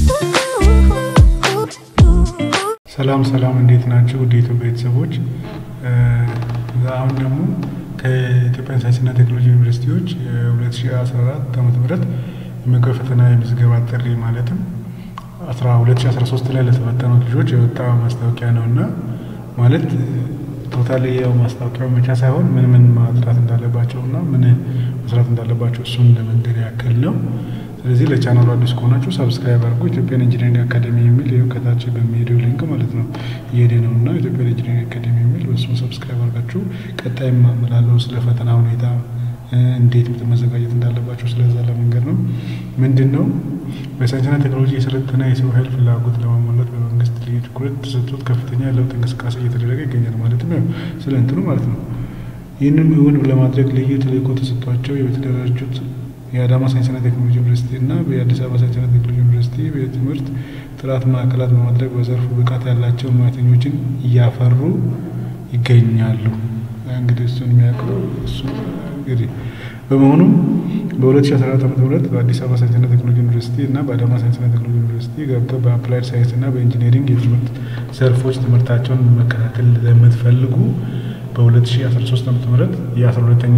ሰላም ሰላም፣ እንዴት ናቸው? ወደ ኢትዮጵያ ቤተሰቦች አሁን ደግሞ ከኢትዮጵያ ሳይንስና ቴክኖሎጂ ዩኒቨርሲቲዎች የ2014 ዓ ም የመግቢያ ፈተና የምዝገባ ጥሪ ማለትም 2013 ላይ ለተፈተኑት ልጆች የወጣ ማስታወቂያ ነው እና ማለት ቶታል ያው ማስታወቂያው ብቻ ሳይሆን ምን ምን ማጥራት እንዳለባቸው እና ምን መስራት እንዳለባቸው እሱን ለመንገድ ያክል ነው። ስለዚህ ለቻናሉ አዲስ ከሆናችሁ ሰብስክራይብ አድርጉ። ኢትዮጵያን ኢንጂነሪንግ አካዴሚ የሚል ይኸው ከታች በሚሄደው ሊንክ ማለት ነው እየሄደ ነው እና ኢትዮጵያን ኢንጂነሪንግ አካዴሚ የሚል በሱ ሰብስክራይብ አድርጋችሁ ቀጣይ ማመላለው ስለ ፈተና ሁኔታ እንዴት መዘጋጀት እንዳለባቸው ስለዛ ለመንገድ ነው። ምንድን ነው በሳይንስና ቴክኖሎጂ የሰለጠነ የሰው ኃይል ፍላጎት ለማሟላት በመንግስት ልዩ ትኩረት ተሰጥቶት ከፍተኛ የለውጥ እንቅስቃሴ እየተደረገ ይገኛል። ማለትም ያው ስለ እንትኑ ማለት ነው። ይህንም እውን ለማድረግ ልዩ ተልዕኮ ተሰጥቷቸው የተደራጁት የአዳማ ሳይንስና ቴክኖሎጂ ዩኒቨርሲቲ እና የአዲስ አበባ ሳይንስና ቴክኖሎጂ ዩኒቨርሲቲ የትምህርት ጥራት ማዕከላት በማድረግ በዘርፉ ብቃት ያላቸው ሙያተኞችን እያፈሩ ይገኛሉ። እንግዲህ እሱን የሚያውቀው እሱ እንግዲህ በመሆኑም በ2014 ዓ ም በአዲስ አበባ ሳይንስና ቴክኖሎጂ ዩኒቨርሲቲ እና በአዳማ ሳይንስና ቴክኖሎጂ ዩኒቨርሲቲ ገብተው በአፕላይድ ሳይንስ እና በኢንጂነሪንግ የትምህርት ዘርፎች ትምህርታቸውን መከታተል ለምትፈልጉ በ2013 ዓ ም የ12ተኛ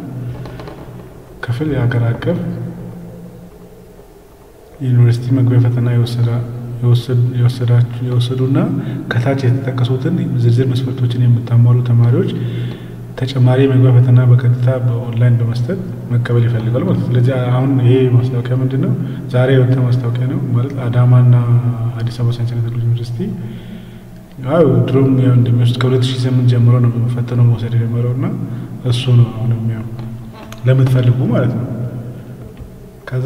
ክፍል የሀገር አቀፍ ዩኒቨርሲቲ መግቢያ ፈተና የወሰዱና ከታች የተጠቀሱትን ዝርዝር መስፈርቶችን የምታሟሉ ተማሪዎች ተጨማሪ የመግቢያ ፈተና በቀጥታ በኦንላይን በመስጠት መቀበል ይፈልጋል ማለት ነው። ስለዚህ አሁን ይሄ ማስታወቂያ ምንድን ነው? ዛሬ የወጣ ማስታወቂያ ነው ማለት አዳማና አዲስ አበባ ሳይንስና ቴክኖሎጂ ዩኒቨርሲቲ አዎ ድሮም ያው እንደሚወስድ ከሁለት ሺህ ስምንት ጀምሮ ነው ፈተናው መውሰድ የጀመረው እና እሱ ነው አሁን ያው ለምትፈልጉ ማለት ነው። ከዛ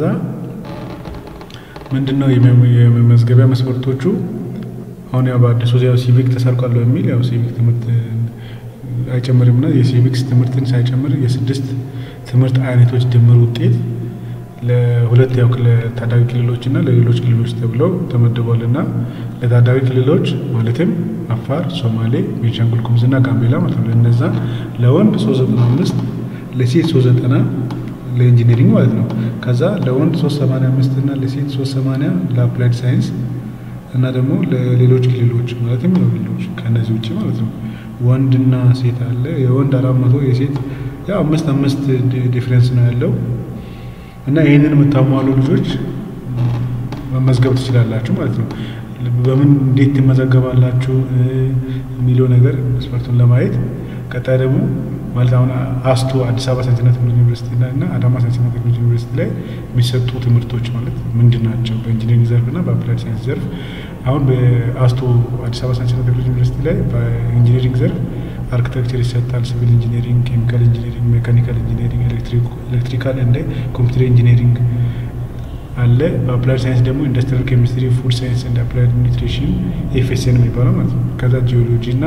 ምንድን ነው የመመዝገቢያ መስፈርቶቹ አሁን ያው በአዲሱ ያው ሲቪክ ተሰርቋል በሚል ያው ሲቪክ ትምህርት አይጨምርም እና የሲቪክስ ትምህርትን ሳይጨምር የስድስት ትምህርት አይነቶች ድምር ውጤት ለሁለት ያው ለታዳጊ ክልሎች እና ለሌሎች ክልሎች ተብለው ተመድቧል እና ለታዳጊ ክልሎች ማለትም አፋር፣ ሶማሌ፣ ቤንሻንጉል ጉሙዝ እና ጋምቤላ ማለት ነው ለእነዛ ለወንድ ሶስት ዘጠና አምስት ለሴት ሶስት ዘጠና ለኢንጂነሪንግ ማለት ነው። ከዛ ለወንድ ሶስት ሰማንያ አምስት እና ለሴት ሶስት ሰማንያ ለአፕላይድ ሳይንስ እና ደግሞ ለሌሎች ክልሎች ማለትም ለክልሎች ከእነዚህ ውጭ ማለት ነው። ወንድና ሴት አለ። የወንድ አራት መቶ የሴት ያው አምስት አምስት ዲፍረንስ ነው ያለው እና ይህንን የምታሟሉ ልጆች መመዝገብ ትችላላችሁ ማለት ነው። በምን እንዴት ትመዘገባላችሁ የሚለው ነገር መስፈርቱን ለማየት ቀጣይ ደግሞ ማለት አሁን አስቱ አዲስ አበባ ሳይንስና ቴክኖሎጂ ዩኒቨርሲቲ እና አዳማ ሳይንስና ቴክኖሎጂ ዩኒቨርሲቲ ላይ የሚሰጡ ትምህርቶች ማለት ምንድን ናቸው? በኢንጂነሪንግ ዘርፍ እና በአፕላይድ ሳይንስ ዘርፍ አሁን በአስቱ አዲስ አበባ ሳይንስና ቴክኖሎጂ ዩኒቨርሲቲ ላይ በኢንጂነሪንግ ዘርፍ አርኪቴክቸር ይሰጣል፣ ሲቪል ኢንጂነሪንግ፣ ኬሚካል ኢንጂነሪንግ፣ ሜካኒካል ኢንጂነሪንግ፣ ኤሌክትሪካል እንደ ኮምፒውተር ኢንጂነሪንግ አለ። በአፕላይድ ሳይንስ ደግሞ ኢንዱስትሪያል ኬሚስትሪ፣ ፉድ ሳይንስ እንደ አፕላይድ ኒውትሪሽን ኤፍኤስኤን የሚባለው ማለት ነው። ከዛ ጂኦሎጂ እና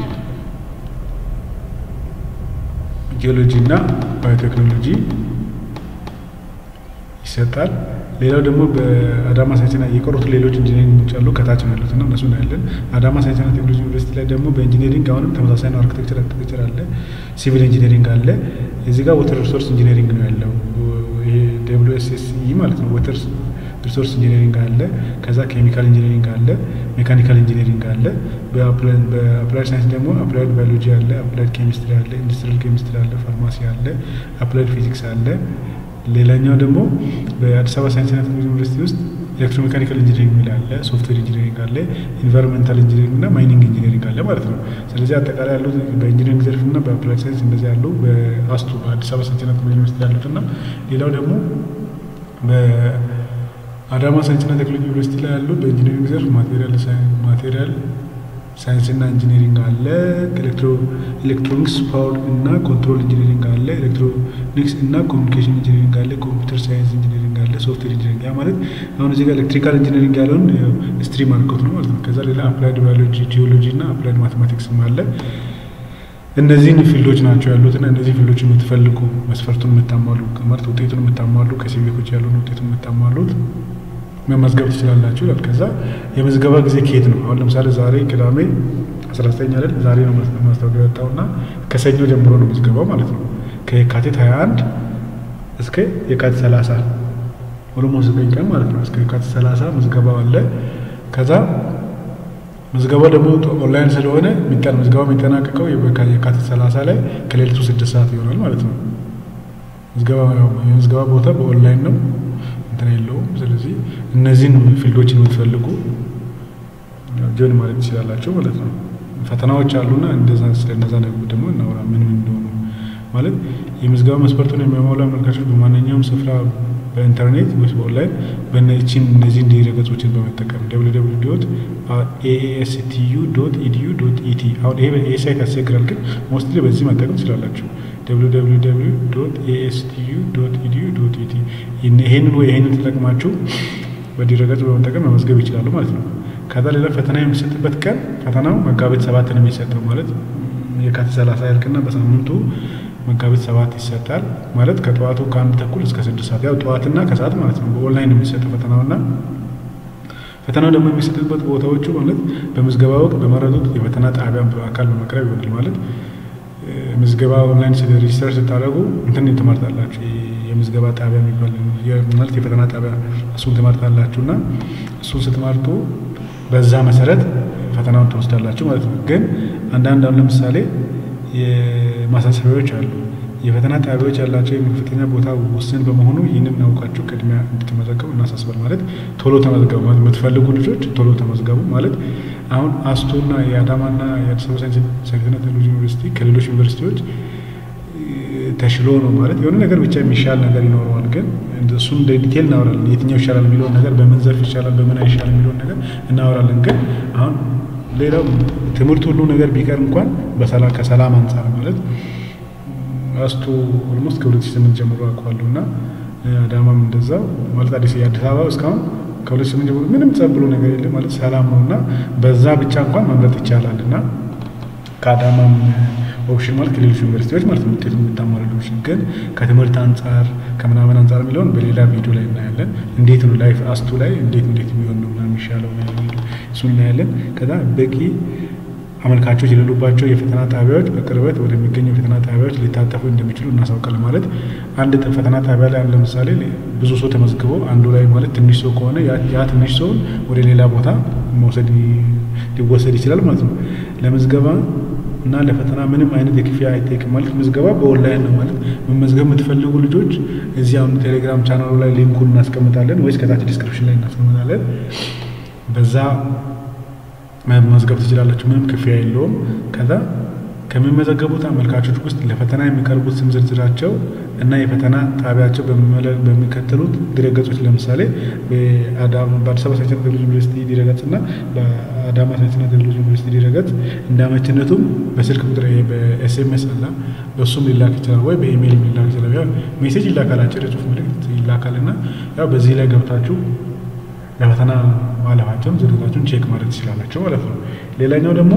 ጂኦሎጂ እና ባዮቴክኖሎጂ ይሰጣል። ሌላው ደግሞ በአዳማ ሳይንስና የቀሩት ሌሎች ኢንጂነሪንጎች አሉ ከታች ነው ያሉት እና እነሱ ነው ያለን። አዳማ ሳይንስና ቴክኖሎጂ ዩኒቨርሲቲ ላይ ደግሞ በኢንጂነሪንግ አሁንም ተመሳሳይ ነው። አርኪቴክቸር አርኪቴክቸር አለ፣ ሲቪል ኢንጂነሪንግ አለ። እዚህ ጋር ወተር ሪሶርስ ኢንጂነሪንግ ነው ያለው። ይሄ ደብሊው ኤስ ኤስ ኢ ማለት ነው። ወተር ሪሶርስ ኢንጂነሪንግ አለ። ከዛ ኬሚካል ኢንጂነሪንግ አለ፣ ሜካኒካል ኢንጂነሪንግ አለ። በአፕላይድ ሳይንስ ደግሞ አፕላይድ ባዮሎጂ አለ፣ አፕላይድ ኬሚስትሪ አለ፣ ኢንዱስትሪያል ኬሚስትሪ አለ፣ ፋርማሲ አለ፣ አፕላይድ ፊዚክስ አለ። ሌላኛው ደግሞ በአዲስ አበባ ሳይንስና ቴክኖሎጂ ዩኒቨርሲቲ ውስጥ ኤሌክትሮሜካኒካል ኢንጂነሪንግ ሚል አለ፣ ሶፍትዌር ኢንጂነሪንግ አለ፣ ኢንቫይሮንሜንታል ኢንጂነሪንግ እና ማይኒንግ ኢንጂነሪንግ አለ ማለት ነው። ስለዚህ አጠቃላይ ያሉት በኢንጂነሪንግ ዘርፍ እና በአፕላይድ ሳይንስ እንደዚህ ያሉ በአስቱ በአዲስ አበባ ሳይንስና ቴክኖሎጂ ዩኒቨርሲቲ ያሉት እና ሌላው ደግሞ በአዳማ ሳይንስና ቴክኖሎጂ ዩኒቨርሲቲ ላይ ያሉ በኢንጂነሪንግ ዘርፍ ማቴሪያል ማቴሪያል ሳይንስና ኢንጂነሪንግ አለ። ኤሌክትሮኒክስ ፓወር እና ኮንትሮል ኢንጂነሪንግ አለ። ኤሌክትሮኒክስ እና ኮሚኒኬሽን ኢንጂነሪንግ አለ። ኮምፒውተር ሳይንስ ኢንጂነሪንግ አለ። ሶፍትዌር ኢንጂነሪንግ ያ ማለት አሁን እዚህ ጋር ኤሌክትሪካል ኢንጂነሪንግ ያለውን ስትሪም አድርገውት ነው ማለት ነው። ከዛ ሌላ አፕላይድ ባዮሎጂ፣ ጂኦሎጂ እና አፕላይድ ማቴማቲክስም አለ። እነዚህን ፊልዶች ናቸው ያሉትና እነዚህ ፊልዶች የምትፈልጉ መስፈርቱን የምታሟሉ ማለት ውጤቱን የምታሟሉ ከሲቪኮች ያሉን ውጤቱን የምታሟሉት መመዝገብ ትችላላችሁ ይላል። ከዛ የምዝገባ ጊዜ ከየት ነው? አሁን ለምሳሌ ዛሬ ቅዳሜ አስራ ዘጠኝ አይደል? ዛሬ ነው ማስታወቂያ የወጣውና ከሰኞ ጀምሮ ነው ምዝገባው ማለት ነው። ከየካቲት ሀያ አንድ እስከ የካቲት ሰላሳ ኦሎሞስት ዘጠኝ ቀን ማለት ነው። እስከ የካቲት ሰላሳ ምዝገባው አለ። ከዛ ምዝገባው ደግሞ ኦንላይን ስለሆነ የሚጠን ምዝገባው የሚጠናቀቀው የካቲት ሰላሳ ላይ ከሌሊቱ ስድስት ሰዓት ይሆናል ማለት ነው። የምዝገባ ቦታ በኦንላይን ነው እንትን የለውም። ስለዚህ እነዚህን ፊልዶችን የምትፈልጉ ጆይን ማለት ትችላላቸው ማለት ነው። ፈተናዎች አሉና እንደዛ ስለነዛ ደግሞ እናውራ ምን ምን እንደሆኑ ማለት የምዝገባ መስፈርቱን የሚያሟሉ አመልካቾች በማንኛውም ስፍራ በኢንተርኔት ወይስ በኦንላይን በነችን እነዚህን ድረገጾችን በመጠቀም ደብሊው ዶት ኤኤስቲዩ ዶት ኢዲዩ ዶት ኢቲ አሁን ይሄ ሳይት ያስቸግራል፣ ግን ሞስትሊ በዚህ መጠቀም ትችላላችሁ። ደብሊው ዶት ኤኤስቲዩ ዶት ኢዲዩ ዶት ኢቲ ይሄንን ወይ ይሄንን ተጠቅማችሁ በድረገጽ በመጠቀም መመዝገብ ይችላሉ ማለት ነው። ከዛ ሌላ ፈተና የሚሰጥበት ቀን ፈተናው መጋቢት ሰባት ነው የሚሰጠው ማለት የካቲት ሰላሳ ያልቅና በሳምንቱ መጋቢት ሰባት ይሰጣል ማለት ከጠዋቱ ከአንድ ተኩል እስከ ስድስት ሰዓት ያው ጠዋትና ከሰዓት ማለት ነው። በኦንላይን የሚሰጠው ፈተናውና ፈተናው ደግሞ የሚሰጥበት ቦታዎቹ ማለት በምዝገባ ወቅት በመረጡት የፈተና ጣቢያን በአካል በመቅረብ ይሆናል ማለት ምዝገባ ኦንላይን ሬጅስተር ስታደርጉ እንትን ትመርጣላችሁ የምዝገባ ጣቢያ የሚባል ማለት የፈተና ጣቢያ እሱን ትመርጣላችሁ እና እሱን ስትመርጡ በዛ መሰረት ፈተናውን ትወስዳላችሁ ማለት ነው። ግን አንዳንድ አሁን ለምሳሌ የማሳሰቢያዎች አሉ። የፈተና ጣቢያዎች ያላቸው የመክፈተኛ ቦታ ውስን በመሆኑ ይህንን አውቃችሁ ቅድሚያ እንድትመዘገቡ እናሳስባል። ማለት ቶሎ ተመዝገቡ ማለት የምትፈልጉ ልጆች ቶሎ ተመዝገቡ ማለት አሁን አስቶና የአዳማና የአዲስ አበባ ሳይንስና ቴክኖሎጂ ዩኒቨርሲቲ ከሌሎች ዩኒቨርሲቲዎች ተሽሎ ነው ማለት የሆነ ነገር ብቻ የሚሻል ነገር ይኖረዋል። ግን እሱን እንደ ዲቴል እናወራለን። የትኛው ይሻላል የሚለውን ነገር በምን ዘርፍ ይሻላል፣ በምን አይሻል የሚለውን ነገር እናወራለን። ግን አሁን ሌላው ትምህርት ሁሉ ነገር ቢቀር እንኳን ከሰላም አንጻር ማለት አስቶ ኦልሞስት ከሁለት ሺህ ስምንት ጀምሮ አውቀዋለሁ እና አዳማም እንደዛው ማለት አዲስ የአዲስ አበባ እስካሁን ከሁለት ሺህ ስምንት ጀምሮ ምንም ጸብ ብሎ ነገር የለም ማለት ሰላም ነው እና በዛ ብቻ እንኳን መምረጥ ይቻላል እና ከአዳማም ኦፕሽን ማለት ከሌሎች ዩኒቨርሲቲዎች ማለት ነው ውጤቱ የምታሟሉ ኦፕሽን ግን ከትምህርት አንጻር ከምናምን አንጻር የሚለውን በሌላ ቪዲዮ ላይ እናያለን። እንዴት ነው ላይፍ አስቱ ላይ እንዴት እንዴት የሚሆን ነው ምናምን የሚሻለው እሱን እናያለን። ከዛ በቂ አመልካቾች የሌሉባቸው የፈተና ጣቢያዎች በቅርበት ወደሚገኙ የፈተና ጣቢያዎች ሊታጠፉ እንደሚችሉ እናሳውቃለን። ማለት አንድ ፈተና ጣቢያ ላይ ለምሳሌ ብዙ ሰው ተመዝግቦ አንዱ ላይ ማለት ትንሽ ሰው ከሆነ ያ ትንሽ ሰውን ወደ ሌላ ቦታ መውሰድ ሊወሰድ ይችላል ማለት ነው። ለምዝገባ እና ለፈተና ምንም አይነት የክፍያ አይጠይቅም። ማለት ምዝገባ በኦንላይን ነው ማለት መመዝገብ የምትፈልጉ ልጆች እዚህ አሁን ቴሌግራም ቻናሉ ላይ ሊንኩን እናስቀምጣለን ወይስ ከታች ዲስክሪፕሽን ላይ እናስቀምጣለን። በዛ መመዝገብ ትችላላችሁ። ምንም ክፍያ የለውም። ከዛ ከሚመዘገቡት አመልካቾች ውስጥ ለፈተና የሚቀርቡት ስም ዝርዝራቸው እና የፈተና ጣቢያቸው በሚከተሉት ድረገጾች ለምሳሌ በአዲስ አበባ ሳይንስና ቴክኖሎጂ ዩኒቨርሲቲ ድረገጽ እና በአዳማ ሳይንስና ቴክኖሎጂ ዩኒቨርሲቲ ድረገጽ እንደ አመችነቱም በስልክ ቁጥር በኤስኤምኤስ አላ በእሱም ሊላክ ይችላል ወይ በኢሜይል ሊላክ ይችላል። ያው ሜሴጅ ይላካል፣ አጭር የጽሁፍ መልዕክት ይላካል እና ያው በዚህ ላይ ገብታችሁ ለፈተና ማለፋቸውን ዝርዝራቸውን ቼክ ማድረግ ትችላላቸው ማለት ነው። ሌላኛው ደግሞ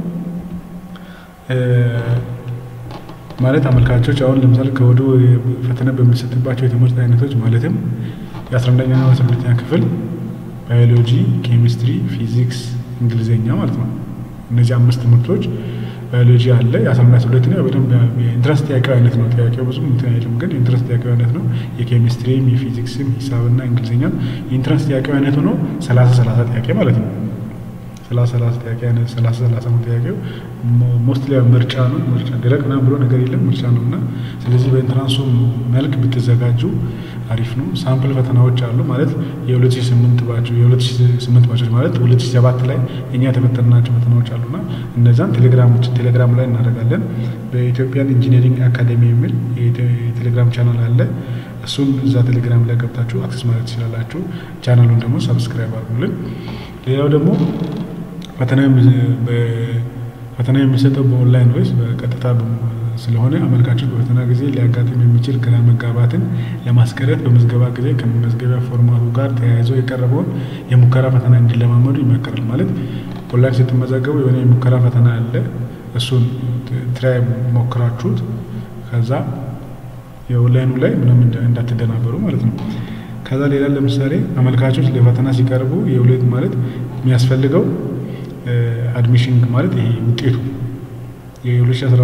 ማለት አመልካቾች አሁን ለምሳሌ ከወዱ ፈተና በሚሰጥባቸው የትምህርት አይነቶች ማለትም የአስራ አንደኛና አስራ ሁለተኛ ክፍል ባዮሎጂ፣ ኬሚስትሪ፣ ፊዚክስ፣ እንግሊዝኛ ማለት ነው። እነዚህ አምስት ትምህርቶች ባዮሎጂ አለ የአስራ አንድ አስራ ሁለተኛ በደንብ የኢንትረስት ጥያቄው አይነት ነው። ጥያቄው ብዙም እንትን አይልም፣ ግን የኢንትረስት ጥያቄው አይነት ነው። የኬሚስትሪም የፊዚክስም ሂሳብና እንግሊዝኛም የኢንትረስት ጥያቄው አይነት ሆኖ ሰላሳ ሰላሳ ጥያቄ ማለት ነው። ሰላሳ ሰላሳ ጥያቄ አይነት ሰላሳ ሰላሳ ነው ጥያቄው። ሞስትሊ ምርጫ ነው። ምርጫ ደረቅ ምናምን ብሎ ነገር የለም ምርጫ ነው እና ስለዚህ በኢንትራንሱ መልክ ብትዘጋጁ አሪፍ ነው። ሳምፕል ፈተናዎች አሉ ማለት የሁለት ሺህ ስምንት ባቸው የሁለት ሺህ ስምንት ባቾች ማለት ሁለት ሺህ ሰባት ላይ እኛ የተፈተናቸው ፈተናዎች አሉና እነዛን ቴሌግራሞች ቴሌግራም ላይ እናደርጋለን። በኢትዮጵያን ኢንጂነሪንግ አካዴሚ የሚል የቴሌግራም ቻናል አለ። እሱን እዛ ቴሌግራም ላይ ገብታችሁ አክሰስ ማለት ትችላላችሁ። ቻናሉን ደግሞ ሰብስክራይብ አድርጉልን። ሌላው ደግሞ ፈተና የሚሰጠው በኦንላይን ወይስ በቀጥታ ስለሆነ አመልካቾች በፈተና ጊዜ ሊያጋጥም የሚችል ግራ መጋባትን ለማስቀረት በምዝገባ ጊዜ ከመመዝገቢያ ፎርማቱ ጋር ተያይዞ የቀረበውን የሙከራ ፈተና እንዲለማመዱ ይመከራል። ማለት ኦንላይን ስትመዘገቡ የሆነ የሙከራ ፈተና አለ። እሱን ትራይ ሞክራችሁት ከዛ የኦንላይኑ ላይ ምንም እንዳትደናበሩ ማለት ነው። ከዛ ሌላ ለምሳሌ አመልካቾች ለፈተና ሲቀርቡ የሁለት ማለት የሚያስፈልገው አድሚሽን ማለት ይሄ ውጤቱ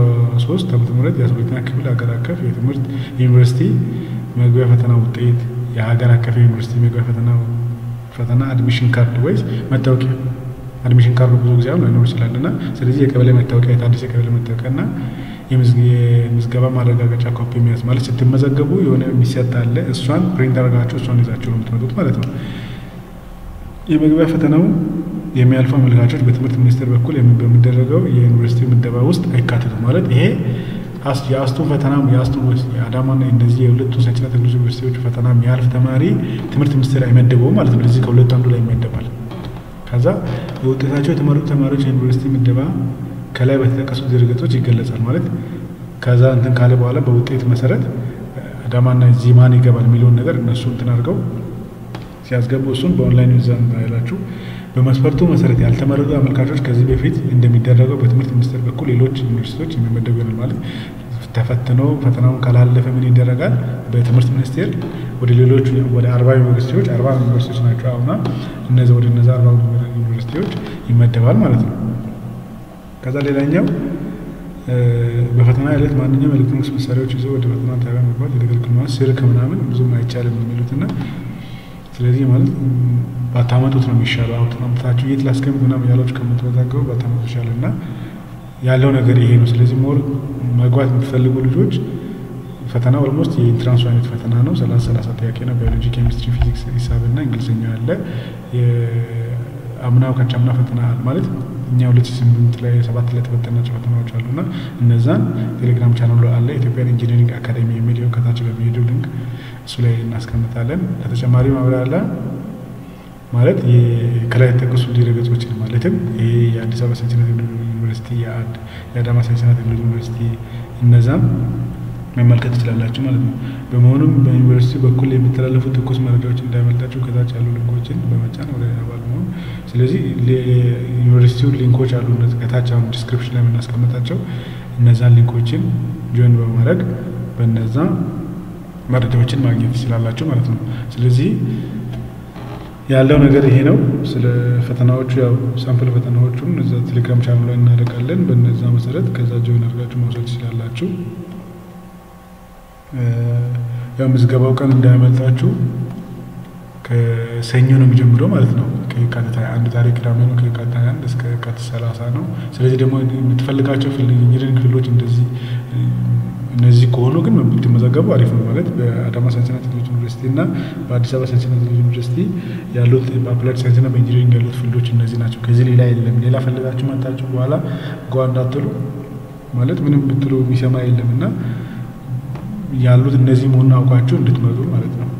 የ2013 ዓመተ ምህረት የ12ኛ ክፍል ሀገር አቀፍ የትምህርት ዩኒቨርሲቲ መግቢያ ፈተና ውጤት የሀገር አቀፍ ዩኒቨርሲቲ መግቢያ ፈተና ፈተና አድሚሽን ካርድ ወይስ መታወቂያ? አድሚሽን ካርዱ ብዙ ጊዜ አሁን ላይኖር ይችላል እና ስለዚህ የቀበሌ መታወቂያ የታደሰ የቀበሌ መታወቂያ እና የምዝገባ ማረጋገጫ ኮፒ የሚያዝ ማለት ስትመዘገቡ የሆነ የሚሰጥ አለ። እሷን ፕሪንት አድርጋችሁ እሷን ይዛችሁ ነው የምትመጡት ማለት ነው። የመግቢያ ፈተናው የሚያልፉ አመልካቾች በትምህርት ሚኒስቴር በኩል በሚደረገው የዩኒቨርሲቲ ምደባ ውስጥ አይካተቱም ማለት ይሄ የአስቱን ፈተና የአስቱ የአዳማና እንደዚህ የሁለቱ ሳይንስና ቴክኖሎጂ ዩኒቨርሲቲዎች ፈተና የሚያልፍ ተማሪ ትምህርት ሚኒስቴር አይመደበውም ማለት ነው። እዚህ ከሁለቱ አንዱ ላይ ይመደባል። ከዛ በውጤታቸው የተመረጡ ተማሪዎች የዩኒቨርሲቲ ምደባ ከላይ በተጠቀሱት ድረገጾች ይገለጻል ማለት ከዛ እንትን ካለ በኋላ በውጤት መሰረት አዳማና እዚህ ማን ይገባል የሚለውን ነገር እነሱ እንትን አድርገው ሲያስገቡ እሱን በኦንላይን ዛን ባይላችሁ በመስፈርቱ መሰረት ያልተመረጡ አመልካቾች ከዚህ በፊት እንደሚደረገው በትምህርት ሚኒስቴር በኩል ሌሎች ዩኒቨርሲቲዎች የሚመደቡ ይሆናል ማለት ተፈትኖ ፈተናውን ካላለፈ ምን ይደረጋል? በትምህርት ሚኒስቴር ወደ ሌሎች ወደ አርባ ዩኒቨርሲቲዎች አርባ ዩኒቨርሲቲዎች ናቸው አሁና እነዚህ ወደ እነዚህ አርባ ዩኒቨርሲቲዎች ይመደባል ማለት ነው። ከዛ ሌላኛው በፈተና ዕለት ማንኛውም ኤሌክትሮኒክስ መሳሪያዎች ይዞ ወደ ፈተና ጣቢያ መግባት የተከለከሉ ስልክ ምናምን ብዙም አይቻልም የሚሉትና ስለዚህ ማለት ባታመጡት ነው የሚሻለው። አውጥታችሁ የት ላስቀምጥ ምናምን ያላችሁ ከምትወዛገቡ ባታመጡ ይሻላል እና ያለው ነገር ይሄ ነው። ስለዚህ ሞር መግባት የምትፈልጉ ልጆች ፈተና ኦልሞስት የኢንትራንሱ አይነት ፈተና ነው። ሰላሳ ሰላሳ ጥያቄ ነው። ባዮሎጂ፣ ኬሚስትሪ፣ ፊዚክስ፣ ሂሳብ እና እንግሊዝኛ ያለ አምናው ከቻምና ፈተና ማለት እኛ ሁለት ሺህ ስምንት ላይ ሰባት ላይ ተፈተናቸው ፈተናዎች አሉ እና እነዛን ቴሌግራም ቻናሉ አለ ኢትዮጵያን ኢንጂኒሪንግ አካዴሚ የሚለው ከታች በሚሄደው ሊንክ እሱ ላይ እናስቀምጣለን። ለተጨማሪ ማብራሪያ ማለት ከላይ የተጠቀሱ ድረገጾችን ማለትም ይሄ የአዲስ አበባ ሳይንስና ቴክኖሎጂ ዩኒቨርሲቲ፣ የአዳማ ሳይንስና ቴክኖሎጂ ዩኒቨርሲቲ እነዛም መመልከት ትችላላችሁ ማለት ነው። በመሆኑም በዩኒቨርሲቲ በኩል የሚተላለፉ ትኩስ መረጃዎች እንዳይመልጣችሁ ከታች ያሉ ሊንኮችን በመጫን ወደ አባል መሆን። ስለዚህ ዩኒቨርሲቲው ሊንኮች አሉ ከታች አሁን ዲስክሪፕሽን ላይ የምናስቀምጣቸው እነዛን ሊንኮችን ጆይን በማድረግ በነዛ መረጃዎችን ማግኘት ትችላላችሁ ማለት ነው። ስለዚህ ያለው ነገር ይሄ ነው። ስለ ፈተናዎቹ ያው ሳምፕል ፈተናዎቹን እዛ ቴሌግራም ቻናል ላይ እናደርጋለን። በነዛ መሰረት ከዛ ጆይን አድርጋችሁ መውሰድ ትችላላችሁ። ያው ምዝገባው ቀን እንዳያመልጣችሁ ከሰኞ ነው የሚጀምረው ማለት ነው። ከየካቲት ሃያ አንድ ዛሬ ቅዳሜ ነው። ከየካቲት ሃያ አንድ እስከ የካቲት ሰላሳ ነው። ስለዚህ ደግሞ የምትፈልጋቸው ኢንጂነሪንግ ክፍሎች እንደዚህ እነዚህ ከሆኑ ግን ብትመዘገቡ አሪፍ ነው። ማለት በአዳማ ሳይንስና ቴክኖሎጂ ዩኒቨርሲቲ እና በአዲስ አበባ ሳይንስና ቴክኖሎጂ ዩኒቨርሲቲ ያሉት በአፕላይድ ሳይንስና በኢንጂነሪንግ ያሉት ፊልዶች እነዚህ ናቸው። ከዚህ ሌላ የለም። ሌላ ፈልጋችሁ መጣችሁ በኋላ ጓ እንዳትሉ ማለት ምንም ብትሉ የሚሰማ የለም እና ያሉት እነዚህ መሆኑን አውቃችሁ እንድትመጡ ማለት ነው።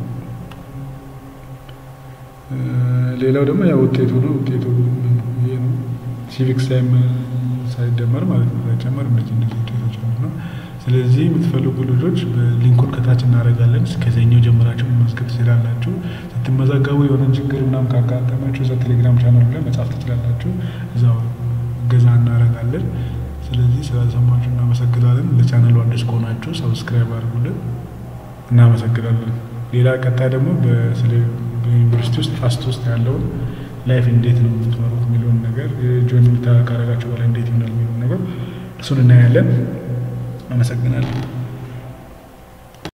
ሌላው ደግሞ ያው ውጤቱ ነው። ውጤቱ ይሄ ነው። ሲቪክስ ታይም ሳይደመር ማለት ነው ሳይጨመር እነዚህ እነዚህ ውጤቶች ነው። ስለዚህ የምትፈልጉ ልጆች ሊንኩን ከታች እናደርጋለን። ከዚህኛው ጀምራችሁ መመዝገብ ትችላላችሁ። ስትመዘገቡ የሆነ ችግር ምናምን ካጋጠማችሁ እዛ ቴሌግራም ቻናሉ ላይ መጻፍ ትችላላችሁ። እዛው እገዛ እናደርጋለን። ስለዚህ ስለሰማችሁ እናመሰግናለን። ለቻናሉ አዲስ ከሆናችሁ ሰብስክራይብ አድርጉልን። እናመሰግናለን። ሌላ ቀጣይ ደግሞ በዩኒቨርሲቲ ውስጥ ፋስት ውስጥ ያለውን ላይፍ እንዴት ነው የምትመሩት የሚለውን ነገር ጆይን ካረጋችሁ በላይ እንዴት ይሆናል የሚለውን ነገር እሱን እናያለን። አመሰግናለሁ።